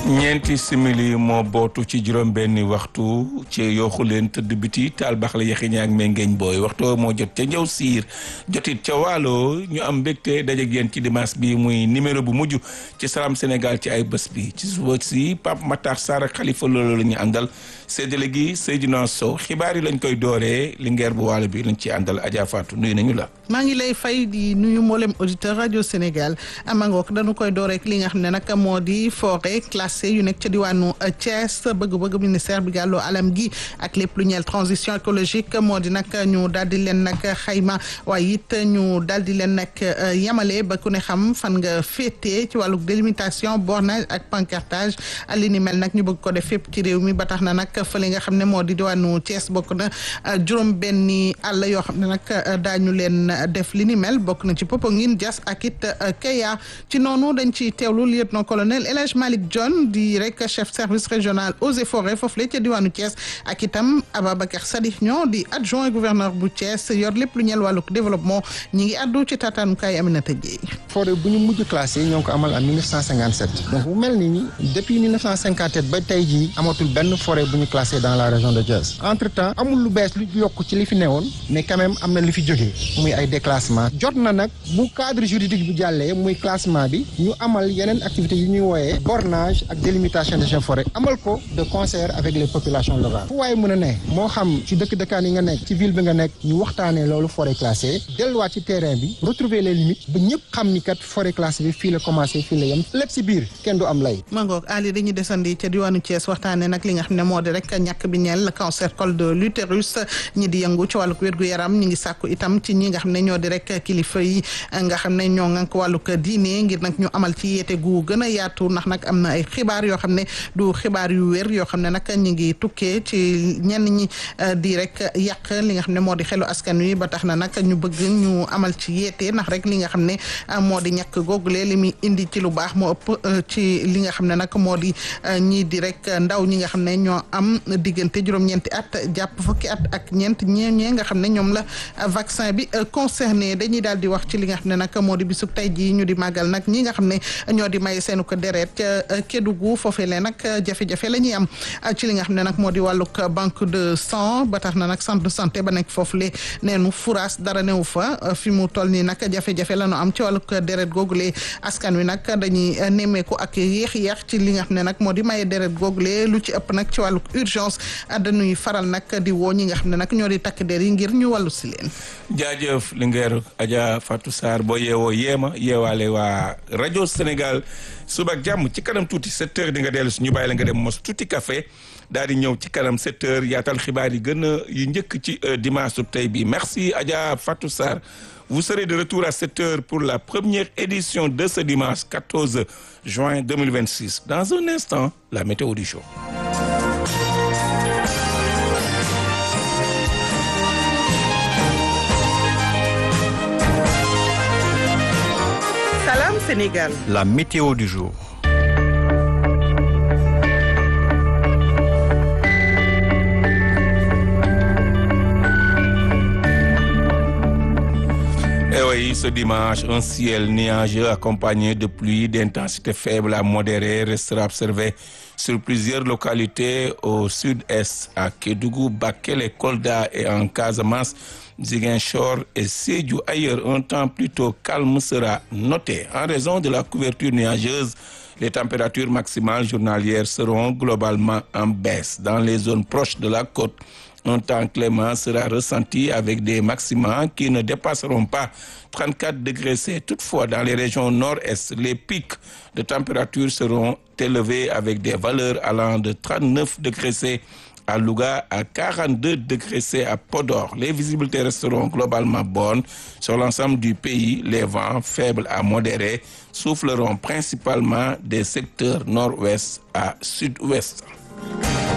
ñeenti simili moo bootu ci juróom benni waxtu ci yooxu leen tëdd biti taal bax la yaxiña ak mengeeñ booy waxtu moo jot ca njaw siir jotit ca waalo ñu am mbégte dajeek yéen ci dimanche bi muy numéro bu mujj ci Salam Sénégal ci ay bés bi ci suba si Pape Matar Sarr ak Khalifa loolu la ñu àndal séddale gi Seydina Sow xibaar yi lañ koy dooree Linguère bu waalo bi lañ ci àndal Adja Fatou nuyu nañu la maa ngi lay fay di nuyu mboolem auditeur rajo Sénégal amangook dañu koy dooreek li nga xam ne nag moo di forêt classée yu nekk ca diwaanu Thiès bëgg-bëgg ministère bi gàlloo alam gi ak lépp lu ñeel transition écologique moo di nag ñu daal di leen nag xayma waaye it ñu daal di leen nag yamale ba ku ne xam fan nga féetee ci wàllu délimitation bornage ak pancartage li ni mel nag ñu bëgg ko def fépp ci réew mi ba tax na nag fële nga xam ne moo di diwaanu Thiès bokk na juróom benni àll yoo xam ne nag daañu leen def li ni mel bokk na ci Popenguine Diass ak it Keya ci noonu dañ ci teewlu lieutenant colonel El Hadj Malick John di rek chef service régional eaux et forêts foofu la ca diwaanu Thiès ak itam Ababacar Sadikh ñoo di adjoint gouverneur bu Thiès yor lépp lu ñeel wàlluk développement ñi ngi addu ci taataanukaay Aminata Dieye forêt bu ñu mujj classé ñoo ngi ko amal en 1957 donc bu mel ni depuis 1957 ba tey jii amatul benn forêt bu ñu classé dans la région de Thiès entre temps amul lu bees lu yokk ci li fi newoon mais quand même am na li fi jógee muy ay déclassement jot na nag bu cadre juridique bi jàllee muy classement bi ñu amal yeneen activités yu ñuy wooyee bornage ak délimitation des forêts amal ko de concert avec les populations locales fu waaye mën a ne moo xam ci dëkk dëkkaan yi nga nekk ci ville bi nga nekk ñu waxtaanee loolu forêt classée delluwaat ci terrain bi retrouver les limites ba ñëpp xam ni kat forêt classée bi fii la commencé fii la yem lépp si biir kenn du am lay mangoog Ali dañuy desandi ca diwaanu Thiès waxtaanee nag li nga xam ne moo di rek ñàkk bi ñeel cancer col de l'utérus ñi di yëngu ci wàllu wér-gu-yaram ñi ngi sàkku itam ci ñi nga xam ne ñoo di rek kilifa yi nga xam ne ñoo ngànk wàllug diine ngir nag ñu amal ci yeete gu gën a yaatu ndax nag am na ay xibaar yoo xam ne du xibaar yu wér yoo xam ne nag ñu ngi tukkee ci ñenn ñi di rek yàq li nga xam ne moo di xelu askan wi ba tax na nag ñu bëgg ñu amal ci yeete ndax rek li nga xam ne moo di ñàkk googule li muy indi ci lu baax moo ëpp ci li nga xam ne nag moo di ñii di rek ndaw ñi nga xam ne ñoo am diggante juróom-ñeenti at jàpp fukki at ak ñeent ñee ñee nga xam ne ñoom la vaccin bi concerné dañuy daal di wax ci li nga xam ne nag moo di bisub tey jii ñu di màggal nag ñi nga xam ne ñoo di may seenu ko deret ca Kédougou foofee lee nag jafe-jafe la ñuy am ci li nga xam ne nag moo di wàllug banque de sang ba tax na nag centre de santé ba nekk foofu le neenu furaas dara newu fa fi mu toll nii nag jafe-jafe la ñu am ci wàllug deret googule askan wi nag dañuy nemmeeku ak yéex-yéex ci li nga xam ne nag moo di maye deret googule lu ci ëpp nag ci wàllug urgence dañuy faral nag di woo ñi nga xam ne nag ñoo di takk der yi ngir ñu wàllu si leen jaajëf Linguère Adja Fatou Sarr boo yeewoo yeema yeewaale waa rajo Sénégal suba ak jàmm ci kanam tuuti 7 heures di nga dellu si ñu bàyyi la nga dem mos tuuti café daal di ñëw ci kanam 7 heures yaatal xibaar yi gën a yu njëkk ci dimanche su tey bi merci Adja Fatou Sarr vous serez de retour à 7 heures pour la première édition de ce dimanche 14 juin 2026 dans un instant la météo du jour. Salam Sénégal. La météo du jour. Et oui, ce dimanche, un ciel nuageux accompagné de pluie d'intensité faible à modérée restera observé sur plusieurs localités au sud-est, à Kédougou, Bakel, Kolda et en Casamance, Ziguinchor et Sédhiou. Ailleurs, un temps plutôt calme sera noté. En raison de la couverture nuageuse, les températures maximales journalières seront globalement en baisse. Dans les zones proches de la côte, un temps clément sera ressenti avec des maximums qui ne dépasseront pas 34 degrés C. Toutefois, dans les régions nord-est, les pics de température seront élevés avec des valeurs allant de 39 degrés C à Louga à 42 degrés C à Podor. Les visibilités resteront globalement bonnes sur l'ensemble du pays. Les vents faibles à modérés souffleront principalement des secteurs nord-ouest à sud-ouest.